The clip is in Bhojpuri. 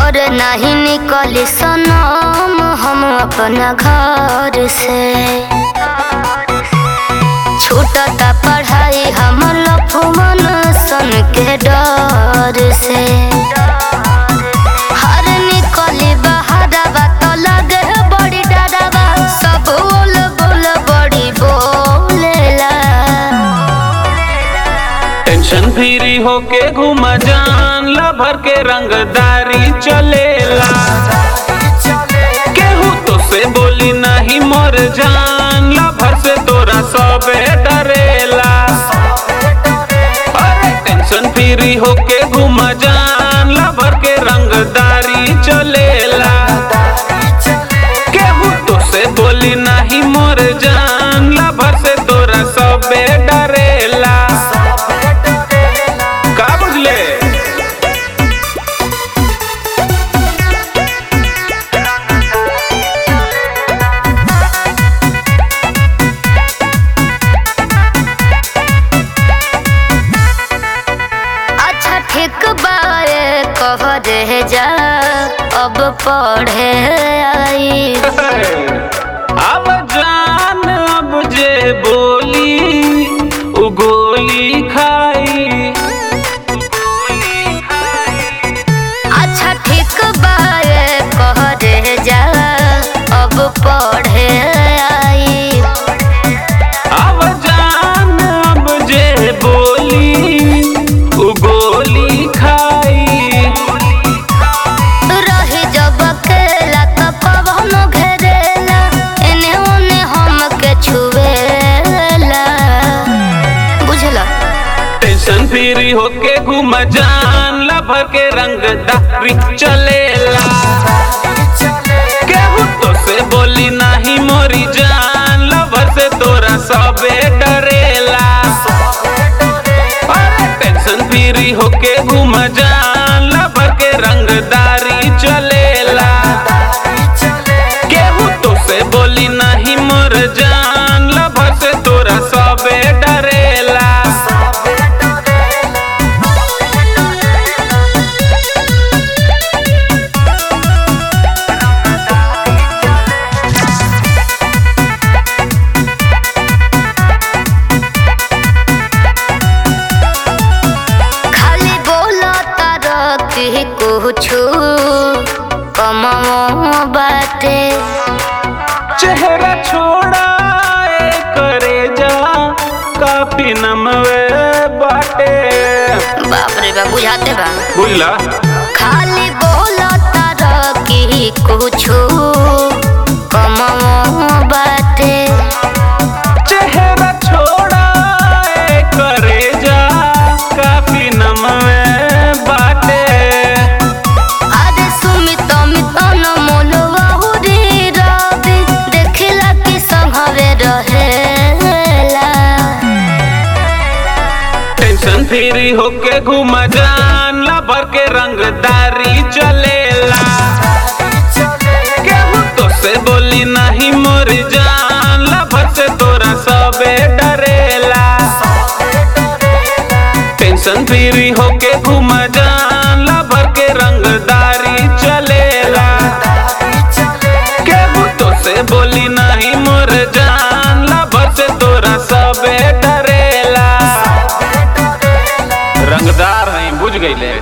और नहीं निकली सनम हम अपना घर से छूटता पढ़ाई हम लफुमन सन के डर से हर निकली बहारवा तो लगे बड़ी डरवा सब बोल बोल बड़ी बोलेला टेंशन फ्री होके घूमा जान ला भर के रंगदारी चलेला केहू तो से बोली नहीं मोर जान ला भर से तोरा सबे डरेला अरे टेंशन फ्री होके घूमा जान ला भर के रंगदारी चलेला केहू तो से बोली नहीं मोर जान ला भर से तोरा सबे डरेला का बुझले अच्छा ठीक बारे कह दे जा अब पढ़े आई अब जान अब जे बोली उ गोली खाई अच्छा ठीक बारे कह दे जा अब पढ़े आई अब जान अब जे बोली उ गोली खाई रही जब अकेला तो कवनो घेरेला एने ओने हमके छुएला बुझला टेंशन फ्री होके घूम जान ला भर के रंगदारी चलेला केहू तो से बोली नहीं मोरी जान ला भर से तोरा सबे डरेला अरे टेंशन फ्री होके घूम जान ला भर के रंगदारी चलेला केहू तो से बोली नहीं मोर जान ला भर से तोरा सबे डरेला खाली बोला तारा कि कुछु कमाओ बाटे चेहरा छोड़ा ए करे जा काफी नमवे बाटे बाप रे बाप बुझाते बा बुझला खाली बोला तारा कि कुछु कमाओ बाटे चेहरा छोड़ा ए करे जा काफी नमवे बाटे अरे सुमित मित न मोलवा हुरी रवि देखला कि संघवे रहेला टेंशन फ्री होके घूम जान ला भर के रंगदारी चलेला केहू तो से बोली नहीं मोर जान ला भर से तोरा सबे डरेला टेंशन फ्री होके घूम जान ला भर के रंगदारी चलेला केहू तो से बोली नहीं मोर जान ला भर से तोरा सबे डरेला रंगदार हैं बुझ गईले